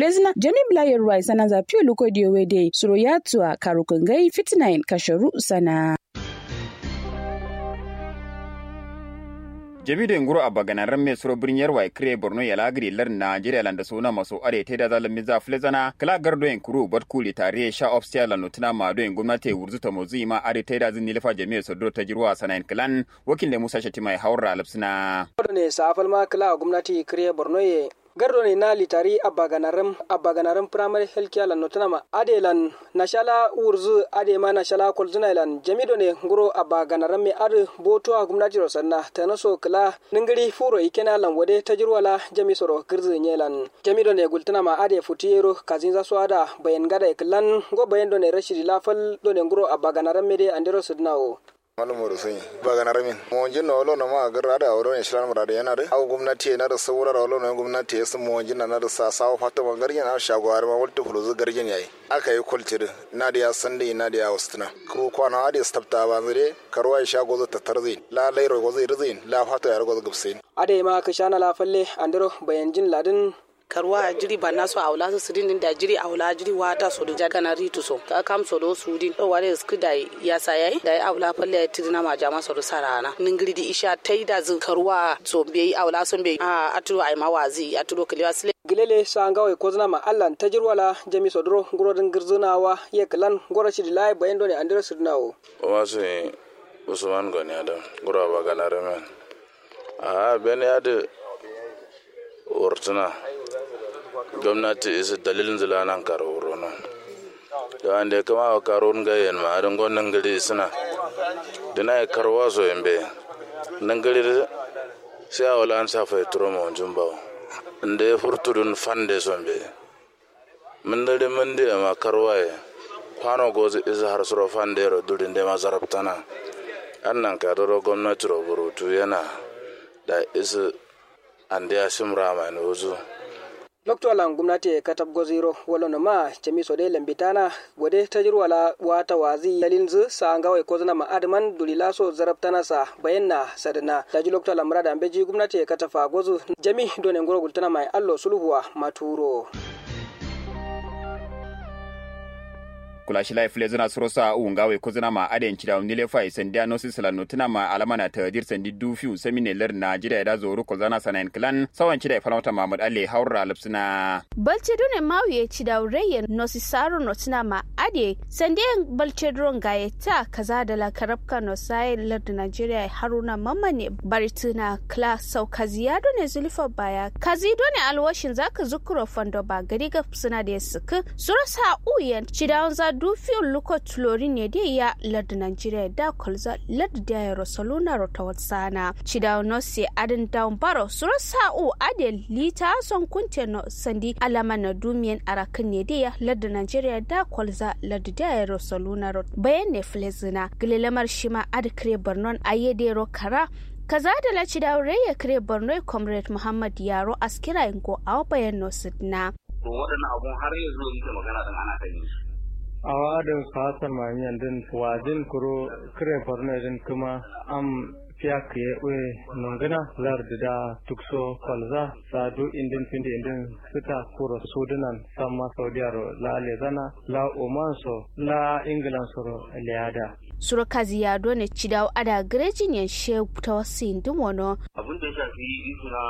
Flezina Jami Blayar Ruwa sana za piyo luko diyo wede suro yatua karukungai fitinain kasharu sana. jami'in nguro a baganaran mai suro birnin yarwa kire borno ya lagiri lar najeriya landa suna maso are ta da zalamin za flezana kala gardo en kuru bot kuli tare sha ofsiya la notuna ma do en gwamnati wurzu ta mozi ma are ta da zin nilfa jami'a sodro ta jirwa sanayin kilan wakil da musa shatima ya haura alapsina ne safal ma kala gwamnati kire borno ye gardo ne na litari a baganaram a baganaram primary health care lan notanama adelan nashala urzu ade ma nashala kolzuna lan jamido ne nguro a baganaram me ade boto a gumnati ro sanna tanaso kala ningiri furo ikena lan wade tajirwala jami soro girzi nyelan jamido ne gultana ma ade futiyero kazinza so ada bayan gada iklan go bayan do ne rashidi lafal do ne nguro a baganaram me de andero sudnawo malu moro sun ba ga naramin mo jin no lo no ma gar da woro ne shiran murada yana da au gwamnati yana da saura da lo no gwamnati ya mo jin na da sa sawo fata ban gar yana shago har ma wulta fuluzu garjin yayi aka yi kultir na da ya sande na da ya wastuna ko kwana da stafta ba zure karwa ya shago zo ta tarzin la lairo go zai rizin la fata ya go gubsin ade ma ka shana la falle andero bayan jin ladin karwa jiri ba naso awla su sidin da jiri awla jiri wata so da jagana ritu so ka kam so do sudin to wale sku da ya sayai da awla falle tirina ma jama so sarana ningiri di isha taida zu karwa so be awla son be a atu ai mawazi atu kiliwa sile gilele sangawai ko zana ma allan tajirwala jami sodro gurodin girzunawa ye kalan gora shi dilai bayan dole andiro sirnawo wasu usman goni adam gura ba gana remen a bene ade ortuna gwamnati isa dalilin zila nan karo wuro da wanda kama wa karo nga yen ma adon gon nan gari suna dina ya karwa so yembe nan gari sai a wala an safa ya turo ma wajen bawo inda ya furtu dun fande son be min dare min da ma karwa ya kwano gozi isa har suro fande ro durin da ma zarabtana annan ka doro gwamnati ro burutu yana da isa an da ya simra mai wuzu loktolan gumnati katab goziro walono ma cemi sode lembitana wode tajirwala wata wazi yalinzu sa ngawai kozna ma adman dulila so zarabtana sa bayanna sadana daji loktolan murada beji gumnati katafa gozu jami done ngoro gultana mai allo sulhuwa maturo kula shi life le zina suro sa u ngawe ko zina ma aden kida ni le fai sen dia nosi sala no tuna ma alama na tadir sen di du fiu semine ler na jida da zoru ko zana sanan klan sawan kida falmata mahmud alle haura lipsina balce dune mawiye kida reye nosi saro no tuna ma ade sen dia balce dron gaye ta kaza da la karabka no sai ler da nigeria haruna mamane barituna kla sau kaziya dune zulfa baya kazi dune alwashin zaka zukuro fando ba gari ga suna da suka sura sa uyen kida za dufiyar luko tulori ne dai ya lardu nigeria da kwalza lardu da ya rosaluna rota watsana cida no se adin down baro suro sa'u ade lita son kunte no sandi alama na dumiyan arakan ne dai ya lardu nigeria da kwalza lardu da ya rosaluna rot bayan ne flezina gilelamar shima ad kare barnon ayyade ro kara kaza da laci da ya kare borno comrade muhammad yaro askira ingo a bayan no sidna to waɗannan abun har yanzu muke magana da ana kan yi awa da fatar mamiyan din wajin kuro kire borno din kuma am fiya kiye we nungana lar da tukso kwalza sadu indin pindi indin sita kuro sudunan sama saudi aro la lezana la oman so la england soro liada suro kazi ya done cidaw ada garejin yan she ta wasu indin wano abin da ya shafi isu na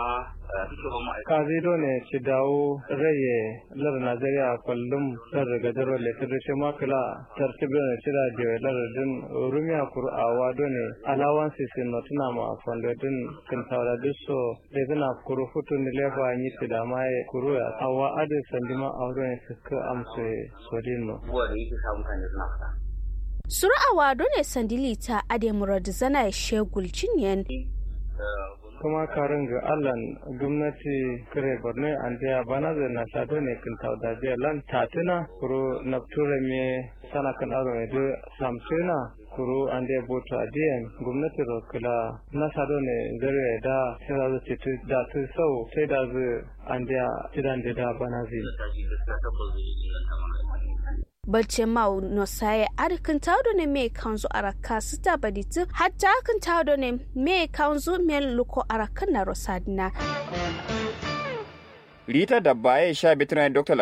kazi done cidaw raye lar najeriya kullum lar gadaro le tirce makala tartibe ne cira de lar din rumiya kuru awa done allowance sin notuna ma fondo din kan tawra disso de dina kuru futu ni leba ni tida mai kuru ya awa ade sandima awdo ne suka amse sodino buwa da yake samu kan suna fata sura awado ne sandili ta ade murad zana shegul cinyen kuma karin ga allan gwamnati kare borno an da bana da na sado ne kan tau da je lan tatuna kuro naptura me sana kan aro ne do samsuna kuro an da boto adiyan gwamnati ro kula na sado ne zare da sai da ce da tu sau sai da zu an da tidan da da bana zai balce mau no saye ar kan tawdo ne me kanzu araka sita baditu hatta kan tawdo ne me kanzu men luko arakan na rosadina rita da baye sha bitina dr